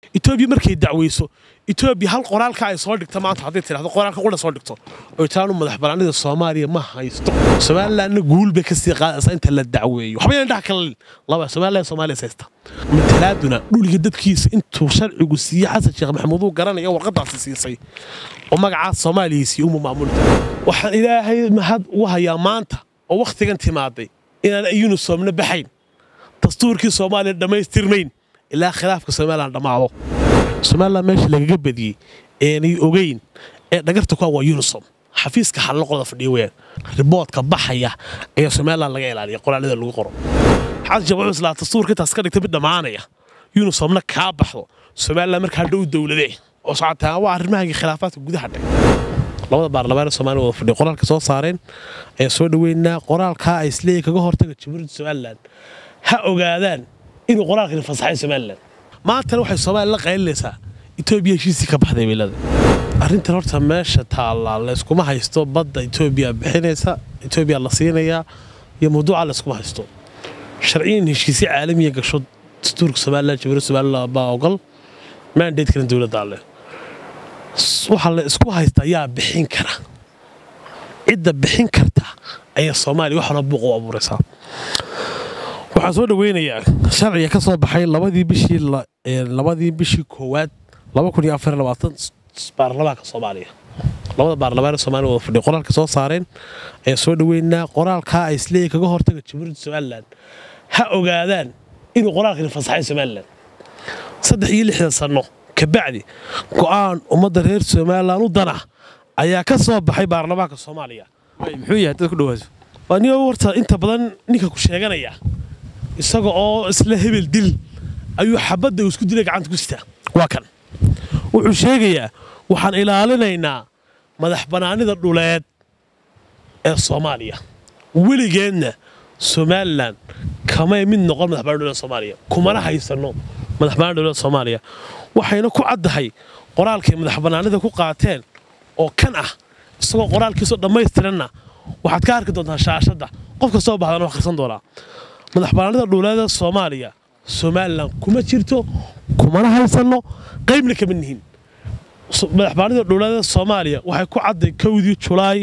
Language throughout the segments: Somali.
etoobiya markay dacweyso etoobiya hal qoraalka ay soo dhigta maanta hadday tidhahdo qoraalka qudha soo dhigto oo itaanu madax banaanida soomaaliya ma haysto somalilandna guul bay kasii qaadaysaa inta la dacweeyo waxba yana dhaha kala laba somaliland soomaaliya haysta matalaaduna dhuliga dadkiisa intuu sharcigu siiye xasan sheekh maxamuud uu garanaya warqadaasi siisay oo magacaas soomaaliya siiye uma maamulta waxaan ilaahay mahad ugu hayaa maanta oo wakhtigan timaaday inaan yunisomna baxayn dastuurkii soomaaliya dhammaystirmayn ilaa khilaafka somalilan dhammaado somalilan meesha lagaga badiyey eenay ogeyn ee dhagarta ku waa unisom xafiiska xallo qolada fadhiya weyaan riboodka baxaya ayaa somalilan laga ilaaliya qoraalada lagu qoro xasan sheekh wuxuu islaa dastuurka intaas ka dhigta mid dhammaanaya unisomna kaa baxdo somalilan markaa dhow dowladee oo socotaa waa arrimahaygii khilaafaadka gudaha dhig labada baarlamaane somalia wada fadhiya qoraalka soo saareen ayaan soo dhoweynaa qoraalkaa ay isleeyihin kaga hortaga jamhuuriyadda somalilan ha ogaadaan inuu qoraalkani fasaxay somalilan maantana waxay soomaaliya la qaylinaysaa etoobiya heshiisii ka baxday weylada arrintan horta meesha taallaa layskuma haysto badda etoobiya bixinaysa etoobiya la siinayaa iyo mawduuca layskuma haysto sharciyan heshiisyo caalamiya gasho dastuurka somalilan jamhuuriyadda somalilan baa ogol mandatekana dowladdaa leh waxaa la isku haysta ayaa bixin kara cidda bixin karta ayaa soomaaliya wax hore buuq u abuuraysaa waxaan soo dhoweynayaa sharciga ka soo baxay labadii bishii labadii bishii koowaad laba kun iyo afar iyo labaatan baarlamaanka soomaaliya labada baarlamaane soomaaliya wada fadhiya qoraalka soo saareen ayaan soo dhoweynaa qoraalkaa ay isleeyihin kaga hortaga jamhuuriyadda somalilan ha ogaadaan inuu qoraalkani fasaxay somalilan saddex iyo lixdan sanno kabacdi go'aan ummadda reer somalilan u dana ayaa ka soo baxay baarlamaanka soomaaliya muxuu yahay dad ku dhawaaso waa nin warta inta badan ninka ku sheeganaya isaga oo isla hebel dil ayuu xabadda uu isku dilay gacanta ku sitaa waa kan wuxuu sheegayaa waxaan ilaalinaynaa madax bannaanida dhuleed ee soomaaliya weligeedna somalilan kamay mid noqon madax banaan dhuleed soomaaliya kumana haysanno madax bannaan dhuleed soomaaliya waxayna ku caddahay qoraalkay madax bannaanida ku qaateen oo kan ah isagoo qoraalkiisoo dhammaystiranna waxaad ka arki doontaa shaashadda qof kastoo bahdana wax akhrisan doonaa madax bannaanida dhuuleeda soomaaliya somalilan kuma jirto kumana haysanno qaybna kama nihin madax bannaanida dhuuleeda soomaaliya waxay ku cadday kowdii julaay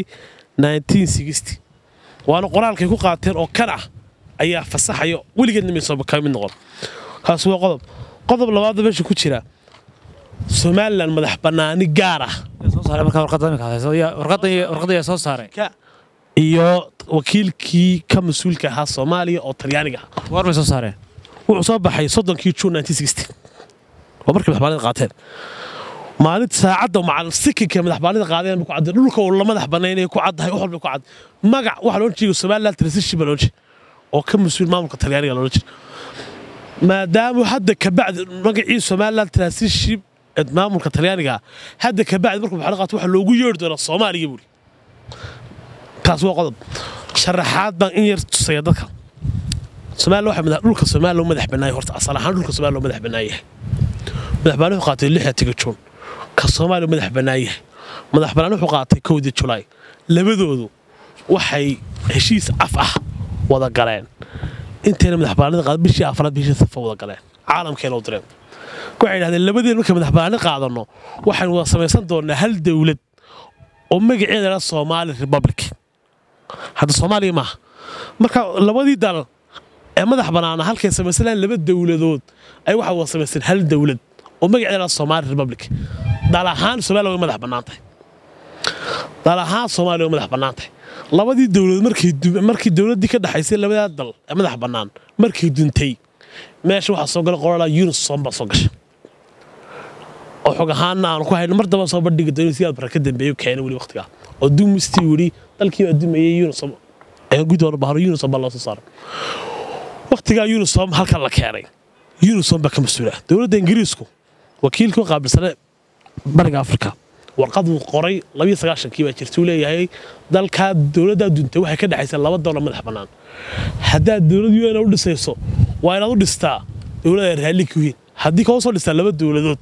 waana qoraalkay ku qaateen oo kan ah ayaa fasaxayo weligeedna mayso ka mid noqon kaas waa qodob qodob labaadda meesha ku jira somalilan madax bannaani gaar ah warqadaya soo saaray iyo wakiilkii ka mas-uulka ahaa soomaaliya oo talyaaniga ah war bay soo saareen wuxuu soo baxay soddonkii juun waa markii madaxbanida qaateen maalinta saacadda macal sikinka madaxbanida qaadeen ku cadday dhulka uu la madax banaynaya ku caddahay wax walba ku cad magac waxaa loo jeega somaliland transition baa loo jeeda oo ka mas-uul maamulka talyaaniga loola jeeda maadaama hadda kabacdi magacii somaliland transition maamulka talyaaniga hadda kabacdi markuu baxda qaato waxa loogu yeeri doonaa soomaaliya buuri kaas waa qodob sharaxaad baan in yar tusaya dadka soomaaliya waxa dhulka soomaaliya loo madax bannaayay horta asal ahaan dhulka soomaaliya loo madax bannaayahay madax bannaan wuxuu qaatay lixda tiga juun ka soomaaliya madax bannaayahay madax bannaan wuxuu qaatay kowdii julaay labadoodu waxay heshiis af ah wada galeen intayna madax bannaanida qaad bishii afraad bishii safa wada galeen caalamkeena u direen waxay yidhahdeen labadeen markay madax bannaani qaadanno waxaynu wada samaysan doonnaa hal dowlad oo magaceeda la soomaali republic hadda soomaaliya maaha marka labadii dal ee madax bannaana halkay samaysanayaan laba dowladood ay waxay wada samaysteen hal dowlad oo magaceeda la soomaali republic dal ahaan soomaaliya way madax bannaan tahay dal ahaan soomaaliya way madax bannaan tahay labadii dowladood markii dowladdii ka dhexaysay labadaa dal ee madax bannaan markay duntay meesha waxaa soo gala qorala unisom baa soo gashay oo xog ahaanna aanu ku hayno mar daba soo bandhigi doono si aad bara ka dambeeyo keenay weli waqtigaa oo duumistii weli dalkii adumayay unisom ee gudooda bahro unisom baa loo soo saaray waqtigaa unisom halkan la keenay unisom baa ka mas-uula dowladda ingiriisku wakiilkii u qaabilsane bariga afrika warqaduu qoray labiyo sagaashankii baa jirta uu leeyahay dalkaa dowladdaa duntay waxay ka dhexaysaa laba dowla madax bannaan haddaad dowlad un u dhisayso waa inaad u dhistaa dowlad ay raalli ku yihiin haddii kao soo dhistaa laba dowladood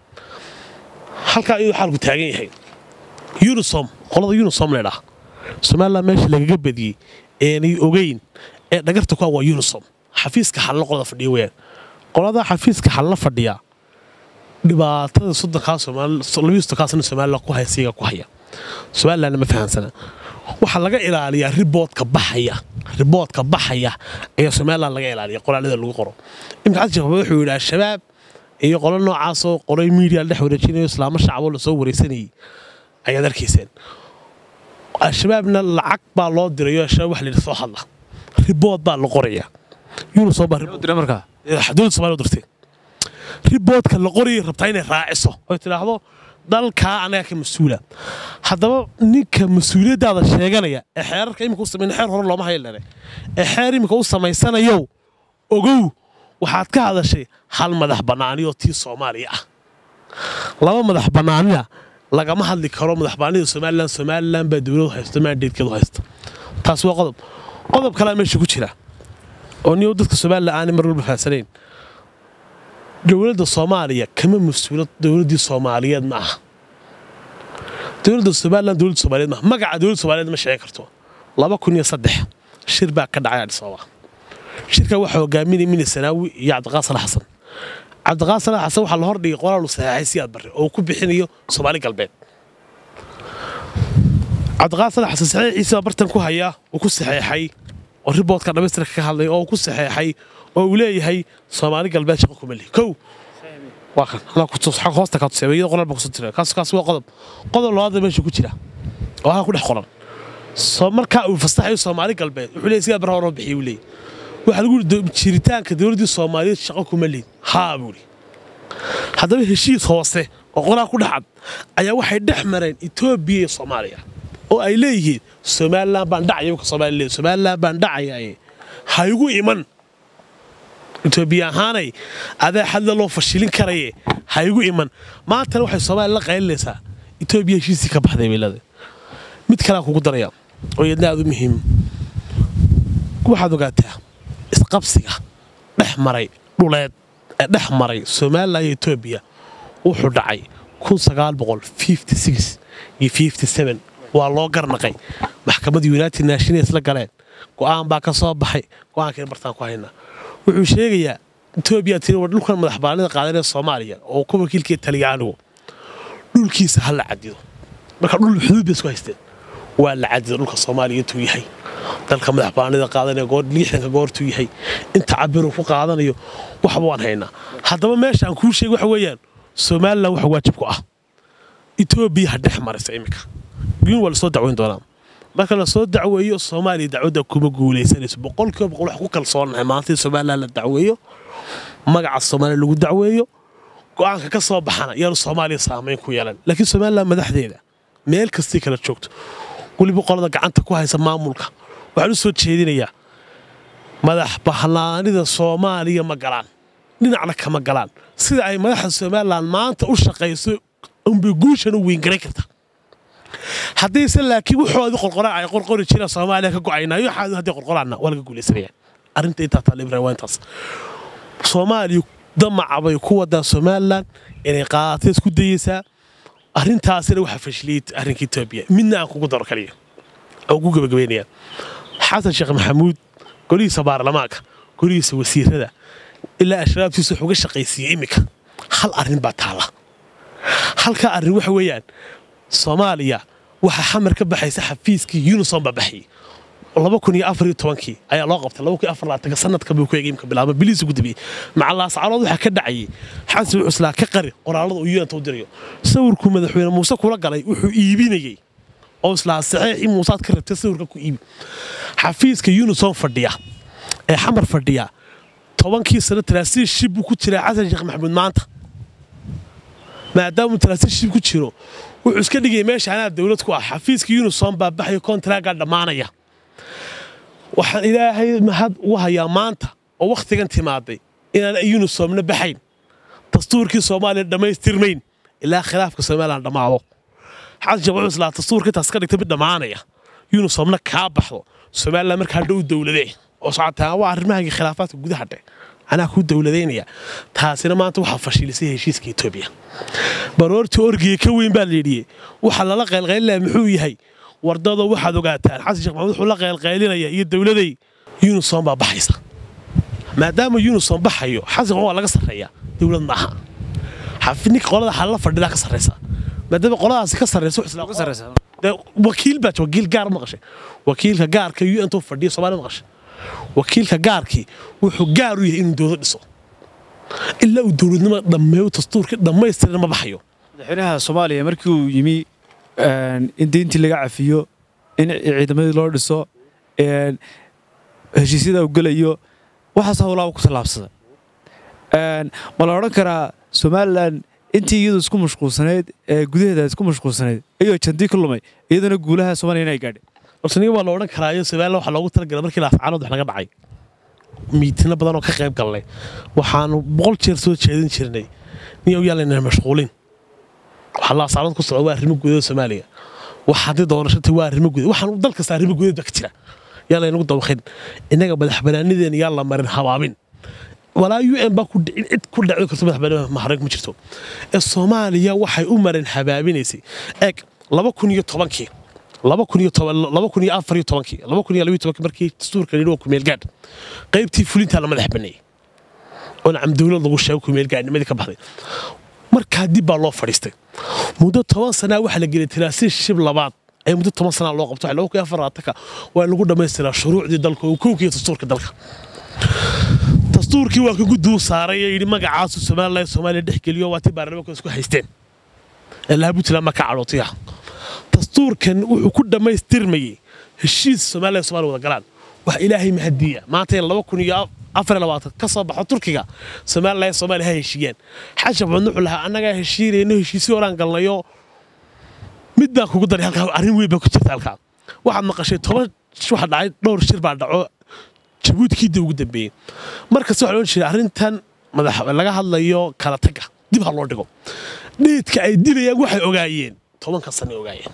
halkaa iyadoo xaalku taagan yahay unisom qolada unisom leedhaah somalilan meesha lagaga badiyey eenay ogeyn ee dhagarta ku waa unisom xafiiska xallo qolada fadhiya weyaan qolada xafiiska xalla fadhiya dhibaatada soddonkaa soomaalilabaiyo soddonkaasna somalilan ku haya siiga ku haya somalilandna ma fahansana waxaa laga ilaaliyaa riboodka baxaya riboodka baxaya ayaa somalilan laga ilaaliya qoraalada lagu qoro imika xasan sheekh maxamed wuxuu yidhi al-shabaab iyo qolo noocaasoo qoray miidiya la dhex wareejinayo islaamo shacaboo lasoo wareysanayay ayaad arkayseen al-shabaabna lacag baa loo dirayo al-shabaab wax layidhi soo hadla ribood baa la qoraya yunu soo baa dira markaa dowladda somalia u dirtay riboodka la qorayay rabtaa inay raaciso oy tidhaahdo dalkaa anaga ka mas-uula haddaba ninka mas-uuliyaddaada sheeganaya ee xeerarka imika u samayn xeer hore looma haylane ee xeer imika u samaysanayow ogow waxaad ka hadashay hal madax bannaaniyoo tii soomaaliya ah laba madax bannaanina lagama hadli karo madax bannaanida somalilan somalilan baa dowladu haysto maandeedkeedu haysta taas waa qodob qodob kalea meesha ku jira oo niyow dadka somalilan aanay mar walba fahansanayn dowladda soomaaliya kama mas-uula dowladdii soomaaliyeed ma aha dowladda somalilan dowladda somaaliyeed maaha magaca dowladda somaaliyeed ma sheegi karto laba kun iyo saddex shir baa ka dhacay adhis ababa shirka waxaa hogaaminaya mini sanaawi iyo cabdiqaas salax xasan cabdiqaas salax xasan waxaa la hordhigay qoraalu saxeexay siyaad barre oo ku bixinayo soomaali galbeed cabdiqaas salax xasan saxeexiisa baa bartan ku hayaa uu ku saxeexay oo riboodka dhamaystirka ka hadlay oo uu ku saxeexay oo uu leeyahay soomaali galbeed shaqo kuma lihi kow waa kan xag hoosta kaa tuseeba iyadoo qoraal baa kusoo tira kaas kaas waa qodob qodob labaada meesha ku jira oo halka ku dhex qoran soo markaa uu fasaxayo soomaali galbeed wuxuu leeyahay sidaa barra horoo bixiya uu leeyahay waxaa lagu yidhi jiritaanka dowladdii soomaaliyeed shaqo kuma lihin haa buu yidhi haddaba heshiis hoose oo qoraal ku dhexcad ayaa waxay dhex mareen etoobiya iyo soomaaliya oo ay leeyihiin somalilan baan dhacaya ka soomaaliya leeyahay somalilan baan dhacayaye ha igu iman etoobiya ahaanay adaa xadla loo fashilin karaye ha igu iman maantana waxay soomaaliya la qaylinaysaa etoobiya heshiisii ka baxday baylada mid kalea kugu daraya oo iyadna aad u muhiim waxaad ogaataa isqabsiga dhex maray dhuleed ee dhex maray somalilan iyo etoobiya wuxuu dhacay iyo waa loo garnaqay maxkamadda united nations la galeen go'aan baa ka soo baxay go'aankeen bartaan ku haynaa wuxuu sheegayaa etoobiya tiri war dhulkan madaxbaanida qaadanee soomaaliya oo ku wakiilkii talyaanigu dhulkiisa ha la cadido marka dhul xuduud bay isku haysteen waa la cadido dhulka soomaaliya intuu yahay dalka madaxbaanida qaadanee liixdanka goortuu yahay inta cabiruu ku qaadanayo waxba waan haynaa haddaba meeshaan kuu sheegay waxa weeyaan somalilan waxa waajib ku ah etoobiya ha dhex maraysa iminka guin waa lasoo dacweyn doonaa marka lasoo dacweeyo soomaaliya dacwadda kuma guulaysanayso boqolkiiba boqol wax ku kalsoonahay maanta in somalilan la dacweeyo magaca soomaaliya lagu dacweeyo go'aanka ka soo baxana yaanu soomaaliya saamayn ku yeelan laakiin somalilan madaxdeeda meel kastii kala joogto weliba qolada gacanta ku haysa maamulka waxaan u soo jeedinayaa madax bahlaanida soomaaliya ma galaan dhinacna kama galaan sida ay madaxda somalilan maanta u shaqayso unbay guushan u weyngaran karta haddayse laakiin wuxoodi qorqoraan ay qorqori jiraan soomaaliya ka go'aynaayo waxaadu hadday qorqoraanna waa laga guulaysanaya arrinta intaa taalla ibrahim waa intaas soomaaliya damaca bay ku wadaa somalilan inay qaatay isku dayeysaa arrintaasina waxaa fashiliyey arrinka etoobiya midna aan kugu daro kaliya oo ugu gebagabeynaya xasan sheekh maxamuud golihiisa baarlamaanka golihiisa wasiirada ilaa ashraabtiisa wuxuu ga shaqaysiiyey iminka hal arrin baa taalla halkaa arrin waxa weeyaan soomaaliya waxaa xamar ka baxaysa xafiiskii unison baa baxayay laba kun iyo afar iyo tobankii ayaa loo qabtay laba kun iyo afar laatanka sanadka buu ku eegay imka bilaaba biliis ugu dambeeyey macalaascarood waxaa ka dhacayay xasan cuslaa ka qari qoraalada uu yuanta u dirayo sawirkuu madaxweyne muuse kula galay wuxuu iibinayey oo islaa saxeexii muusaad ka rabtay sawirka ku iibi xafiiska unison fadhiya ee xamar fadhiya tobankii sano talaasiin shib buu ku jiraa xasan sheekh maxamuud maanta maadaamuu talaasiin shib ku jiro wuxuu iska dhigaya meesha anaa dowlad ku ah xafiiska unison baa baxaya kontraagaa dhammaanaya waxaan ilaahay mahad ugu hayaa maanta oo wakhtigan timaaday inaan unisomna baxayn dastuurkii soomaaliya dhammaystirmayn ilaa khilaafka somalilan dhammaado xasan sheekh wuxuu islaa dastuurka intaas ka dhigta mid dhammaanaya unisomna kaa baxdo somalilan markaa dhow dowladee oo socotaa waa arrimahaygii khilaafaadka gudaha dhe anaa kuu dowladaynaya taasina maanta waxaa fashilisay heshiiska etoobiya baroortii orgiga ka weyn baa layidhi waxa lala qaylqaylilaya muxuu yahay wardado waxaad ogaataan xasan sheekh maxamuud wuxuu la qaylqaylinaya iyo dowladay unison baa baxaysa maadaama unison baxayo xasan waa laga sarreeya dowlad maaha xafi ninka qolada xalla fadhidaa ka sarreysa maadaama qoladaasi ka sarreysa wuxuu islaa- Ugu sarreysa. dee wakiil baa jira, wakiil gaar maqashay wakiilka gaarka u n tuu fadhiya soomaaliya maqashay wakiilka gaarkii wuxuu gaar u yahay inuu dowlad dhiso ilaa uu dowladnimo dhammeeyo dastuurkii dhammaystiran ma baxayo madaxweynaha soomaaliya markii uu yimi een, in diintii laga cafiyo in ciidamadii loo dhiso een, heshiisyada uu gelayo waxaas howlaa ku tallaabsada Een, ma la odhan karaa somalilan intii iyadu isku mashquulsanayd ee gudaheeda isku mashquulsanayd ayuu jandii ka lumay iyadana guulaha soomaaliya inay gaadhay balse niga waa la odhan karaayo somalilan waxaa loogu talagalay markii laascaanood wax naga dhacay miitino badan oo ka qayb galnay waxaanu boqol jeer soo jeedin jirnay niyow yaalayna mashquulin waxaa laascaanood ku socda waa arrimo gudaha soomaaliya wax haddii doorashata waa arrimo gudaha waxaan dal kasta arrimo gudaha baa ka jira yaa laynagu dabaqin innaga madaxbanaanideena yaa la marin habaabin walaa u n baa ku dhicin cid ku dhacdo karto madaxbanaan maharag ma jirto ee soomaaliya waxay u marin habaabinaysay eeg laba kun iyo tobankii laba kun iyo toban laba kun iyo afar iyo tobankii laba kun iyo laba iyo tobankii markii dastuurka la yidhi waa kumeel gaadh qaybtii fulintaa la madax baneeyey oo nacam dowlad lagu sheego kumeel gaadhnimadii ka baxday markaa dib baa loo fadhiistay muddo toban sanaa waxaa la gelay tiraasiin shib labaad ee muddo toban sanaa loo qabto laba kun iyo afar labaatanka waa in lagu dhammaystiraa shuruucdii dalka oo kowkiiyo dastuurka dalka dastuurkii waa ka guduu saaray ee yidhi magacaasu somalilan soomaaliya dhex geliyo waa tii baarlamaanka isku haysteen ee laha puntland ma ka cadhootiya dastuurkan wuxuu ku dhammaystirmayey heshiis somalilan soomaaliya wada galaan wax ilaahay mahadiya maanta in laba kun iyo afar iyo labaatan ka soo baxo turkiga somalilan soomaaliya ha heshiiyaan xashab cudn wuxuu lahaa annagaa heshiinayno heshiisyo horaan galnayo mid baan kugu daray halkaa arrin weyn baa ku jirta halkaa waxaad maqashay toban waxa dhacay dhowr shir baa dhaco jabuutkii ugu dambeeyey markasta waxaa loo jeeda arrintan madax laga hadlayo kala taga dib ha loo dhigo dheedka ay dilayaan waxay ogaayeen tobanka sano ogaayeen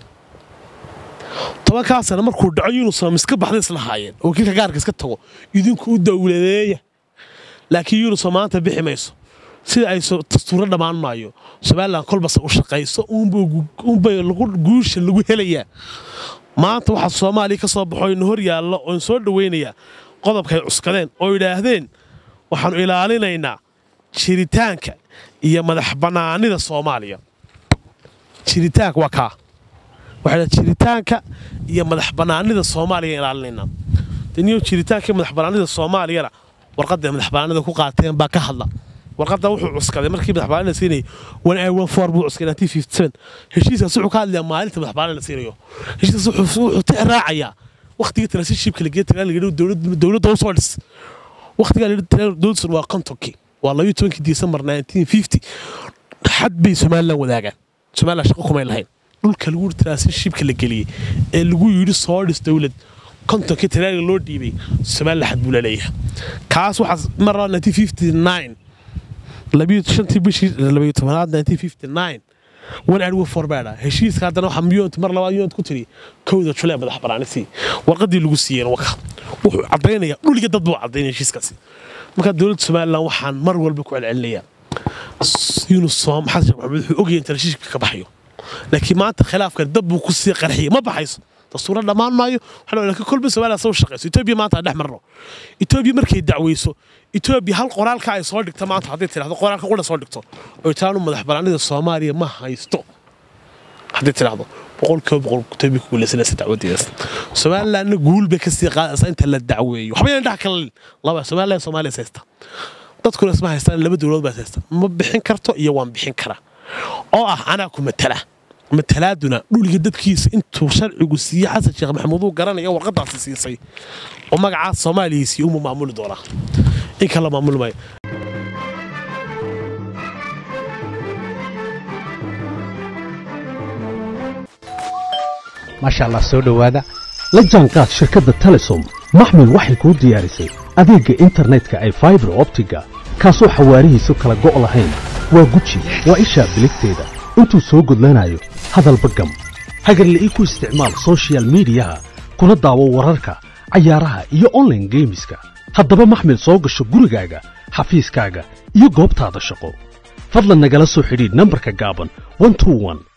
tobankaa sano markuu dhaco yunusom iska baxday islahaayeen oo wakiilka gaarka iska tago idinku u dowladeeya laakiin yunusom maanta bixi mayso sida ay dastuuro dhammaan maayo somalilan kolbase u shaqayso unbay guusha lagu helayaa maanta waxaa soomaaliya ka soo baxo ina hor yaallo oon soo dhowaynayaa qodobkaay cuskadeen oo yidhaahdeen waxaannu ilaalinaynaa jiritaanka iyo madax bannaanida soomaaliya jiritaanka waa kaa waxay jiritaanka iyo madax bannaanida soomaaliya ilaalinaynaa daniyo jiritaanka iyo madax bannaanida soomaaliyana warqadda madax bannaanida ku qaateen baa ka hadla warqadda wuxuu cuskaday markii madax bannaanida siinayay one i one four buu cuskay nineteen fifty seven heshiiskaas wuxuu ka hadlayaa maalinta madax bannaanida siinayo heshiiskaas wuxuu tixraacayaa wakhtigii transitionshipka la geeyay la yidhi dowladda u soo dhis wakhtigaa la yidhi dowladdan waa kontonkii waa labayo tobankii disembar nineteen fifty xad bay somalilan wadaagaan somalilan shaqo kumay lahayn dhulka lagu yidhi transitionshipka la geliyey ee lagu yidhi soo dhis dowlad kontonkii talaaga loo dhiibay somalilan xad buu la leeyahay kaas waxaa mar laba nineteen fifty nine labiyo shantii bishii labayo tobanaad nineteen fifty nine wan adwo forbeeda heshiiska haddana waxaa miyont mar labaad miyont ku tiri kowda julee madax banaanisi warqadii lagu siiyeen waka wuxuu caddaynaya dhuliga dad buu caddaynaya heshiiskaasi marka dowladda somalilan waxaan mar walba ku celcelinayaa yunusom xasan sheekh maxamed wuxuu ogyahay inta heshiiska ka baxayo laakiin maanta khilaafkan dad buu ku sii qarxiyay ma baxayso dastuuro dhammaan maayo waxaa laakiin kolba somaliland soo shaqayso etoobiya maanta aan dhex marno etoobiya markay dacweyso etoobiya hal qoraalka ay soo dhigta maanta hadday tidhahdo qoraalka qudha soo dhigto oo taanu madax banaanida soomaaliya ma haysto hadday tidhahdo boqolkiiba boqol etoobiya ku guuleysanaysa dacwadeedas somalilandna guul bay kasii qaadaysaa inta la dacweeyo waxba inaan dhex kala laba somaliland soomaaliya is haysta dadkuna isma haystaan laba dowladood baa is haysta ma bixin karto iyo waan bixin karaa oo ah anaa ku matala matalaaduna dhuliga dadkiisa intuu sharcigu siiyey xasan sheekh maxamuud uu garanaya warqadaasi siisay oo magacaas soomaaliya siiye uma maamuli doonaa in kala maamuli maayo maasha allah soo dhowaada la jaanqaad shirkadda telesom maxmil waxay kuu diyaarisay adeegga internetka ay faibar optiga kaasoo xawaarihiisu kala go' lahayn waa guji waa ishaa biligteeda intuu soo gudlanayo hadalba gam hagarle ii ku isticmaal sochial midiyaha kuna daawo wararka cayaaraha iyo onlaine geemiska haddaba maxmil soo gasho gurigaaga xafiiskaaga iyo goobtaada shaqo fadlan nagala soo xidhiidh nambarka gaaban